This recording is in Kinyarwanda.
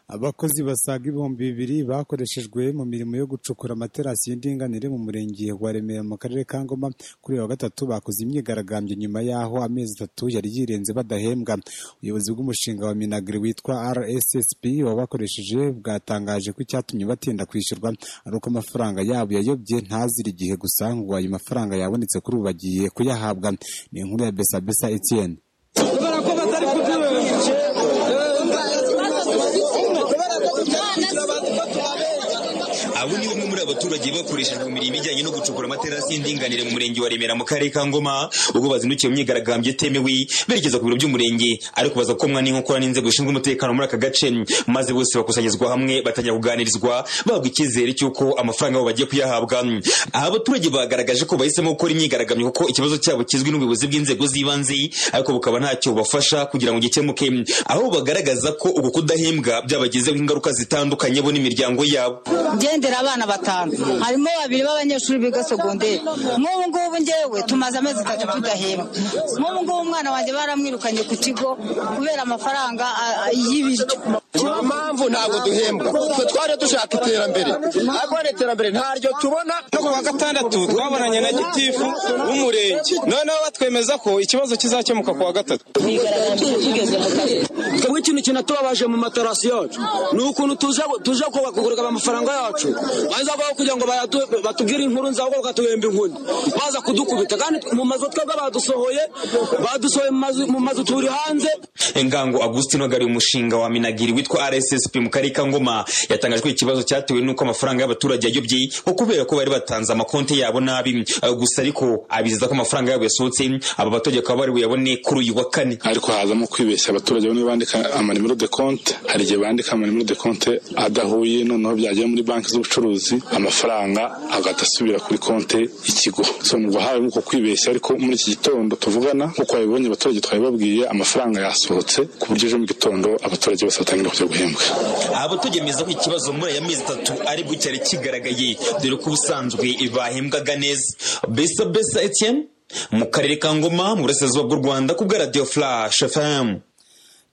Abakozi basaga ibihumbi bibiri bakoreshejwe mu mirimo yo gucukura amaterasi y'indinganire mu murenge wa Remera mu karere ka Ngoma kuri uyu wa gatatu bakoze imyigaragambyo nyuma y'aho amezi atatu yari yirenze badahembwa. Ubuyobozi bw'umushinga wa Minagri witwa RSSB wabakoresheje bwatangaje ko icyatumye batinda kwishyurwa ari uko amafaranga yabo yayobye ntazira igihe gusa ngo ayo mafaranga yabonetse kuri ubu bagiye kuyahabwa. Ni inkuru ya Besabesa Etienne. abo ni bamwe muri abaturage bakoreshejwe mu mirimo ijyanye no gucukura amaterasi y'indinganire mu murenge wa Remera mu karere ka Ngoma ubwo bazindukiye mu myigaragambyo itemewe berekeza ku biro by'umurenge ariko baza komwa n'inkokora n'inzego zishinzwe umutekano muri aka gace maze bose bakusanyirizwa hamwe batangira kuganirizwa bahabwa icyizere cy'uko amafaranga yabo bagiye kuyahabwa aha abaturage bagaragaje ko bahisemo gukora imyigaragambyo kuko ikibazo cyabo kizwi n'ubuyobozi bw'inzego z'ibanze ariko bukaba ntacyo bubafasha kugira ngo gikemuke aho bagaragaza ko uku kudahembwa byabagizeho ingaruka zitandukanye bo n'imiryango yabo ngendera abana batanu harimo babiri b'abanyeshuri biga segonderi nk'ubu ngubu ngewe tumaze amezi atatu tudahembwa nk'ubu ngubu umwana wanjye baramwirukanye ku kigo kubera amafaranga a- a- y'ibiryo niyo mpamvu ntabwo duhembwa twe twari dushaka iterambere ariko hano iterambere ntaryo tubona no ku wa gatandatu twabonanye na gitifu w'umurenge noneho batwemeza ko ikibazo kizakemuka ku wa gatatu twebwe ikintu kinatubabaje mu materasi yacu ni ukuntu tuja tuja kubakugurika amafaranga yacu baza aho kugira ngo bayadu- batubwire inkuru nzabo bakatuhemba inkoni baza kudukubita kandi mu mazu twebwe badusohoye badusohoye mu mazu- mu mazu turi hanze Engango Agustino wagariye umushinga wa Minagiri witwa RSSP mu karere ka Ngoma yatangajwe ikibazo cyatewe n'uko amafaranga y'abaturage yayobye ko kubera ko bari batanze amakonti yabo nabi Eh, gusa ariko abizeza ko amafaranga yabo yasohotse aba baturage bakaba bari buyabone kuri uyu wa kane ariko hazamo kwibeshya abaturage bamwe bandika amanimero de konte hari igihe bandika amanimero de konte adahuye noneho byagera muri banki z'ubucuruzi amafaranga agahita asubira kuri konte y'ikigo so numva habaye uko kwibeshya ariko muri iki gitondo tuvugana nk'uko babibonye abaturage twabibabwiye amafaranga yasohotse ku buryo ejo mu gitondo abaturage bose batangira kujya guhembwa aba tugemeza ko ikibazo muri aya mezi atatu aribwo cyari kigaragaye dore ko ubusanzwe bahembwaga neza Besa Besa Etienne mu karere ka Ngoma mu burasirazuba bw'u Rwanda ku bwa Radio Flash FM